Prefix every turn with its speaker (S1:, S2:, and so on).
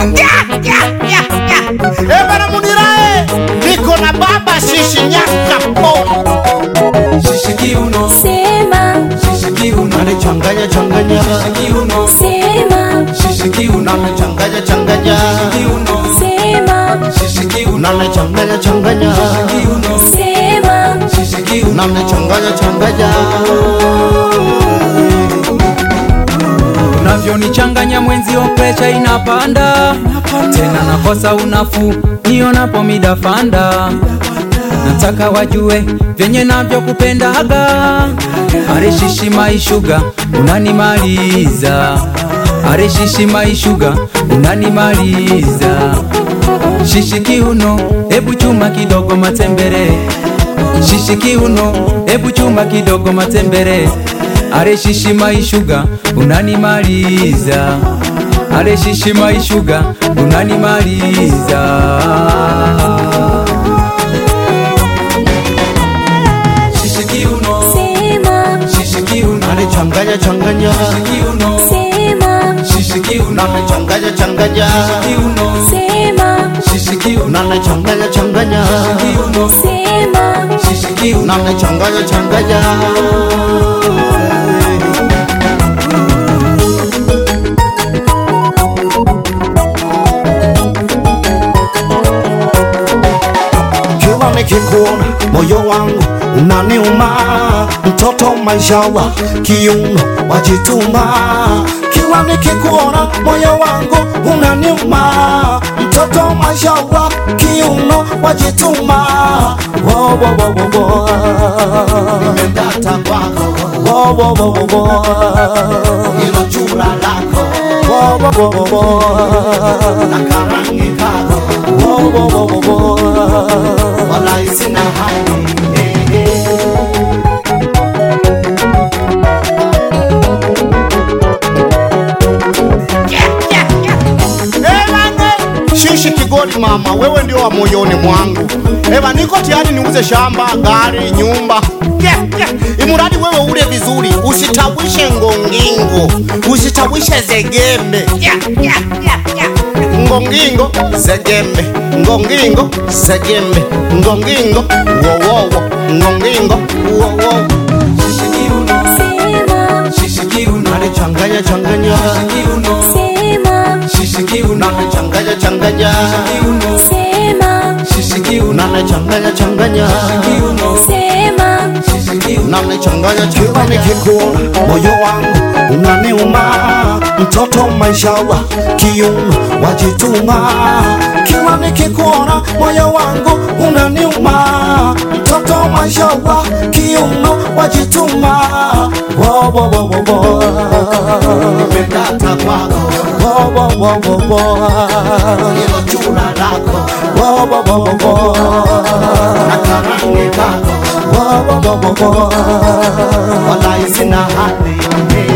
S1: Eh, bana Munirae, niko na baba shishi nyaka pona
S2: Shishi kiuno,
S3: Sema,
S2: shishi kiuno,
S1: changanya changanya
S2: shishi kiuno,
S3: sema,
S2: shishi kiuno,
S1: changanya changanya
S2: kiuno,
S3: sema,
S2: shishi kiuno,
S1: nane changanya changanya
S2: kiuno,
S3: sema,
S2: shishi kiuno.
S1: nane changanya changanya
S2: unavyonichanganya mwenzio, presha inapanda tena, nakosa unafuu nionapo midafanda. Nataka wajue vyenye navyokupendaga, areshishi maishuga unanimaliza, areshishi maishuga unanimaliza. Shishi kiuno, hebu chuma kidogo matembere. Shishi kiuno, hebu chuma kidogo matembere. Are shishi maishuga unanimaliza, are shishi maishuga unanimaliza. Shishi kiuno,
S3: sema,
S2: shishi kiuno,
S1: nane changanya changanya
S2: kiuno,
S3: sema,
S2: shishi kiuno,
S1: nane changanya changanya
S2: kiuno,
S3: sema,
S2: shishi kiuno,
S1: nane changanya changanya
S2: kiuno,
S3: sema,
S2: shishi kiuno.
S1: nane changanya changanya kila nikikuona moyo wangu unaniuma, mtoto mashallah, kiuno wajituma. Kila nikikuona moyo wangu unaniuma, mtoto mashallah, kiuno wajituma. Wo, wo, wo, wo, wo. Nimedata kwako wo, wo, wo, wo, wo. Hilo chura lako wo, wo, wo, wo, wo. na karangi kako wo, wo, wo, wo, wo. Walai sina hali eh, eh. Shishi Kigori mama, wewe ndio wa moyoni mwangu. Eva, niko tayari niuze shamba, gari, nyumba yeah, yeah. Imuradi wewe ule vizuri, usitawishe ngongingo, usitawishe zegembe yeah, yeah, yeah, yeah. Ngongingo zegembe, ngongingo zegembe, ngongingo wowowo, ngongingo wowowo.
S2: Shishi kiuno,
S3: sema,
S2: shishi kiuno,
S1: Changanya changanya,
S2: kiuno,
S3: sema,
S2: shishi kiuno,
S1: changanya changanya,
S2: kiuno,
S3: sema,
S2: shishi kiuno,
S1: nana changanya changanya.
S2: kiuno,
S3: sema,
S2: shishi kiuno.
S1: Namechanganya kila nikikuona, moyo wangu unaniuma, mtoto mashallah, kiuno wajituma. Kila nikikuona, moyo wangu unaniuma, mtoto mashallah, kiuno wajituma. Wo, wo, wo, wo, wo. Nimedata kwako, wo, wo, wo, wo, wo. Hilo chura lako, wo, wo, wo, wo, wo. na karangi kako wo, wo, wo, wo, wo. Walai sina hali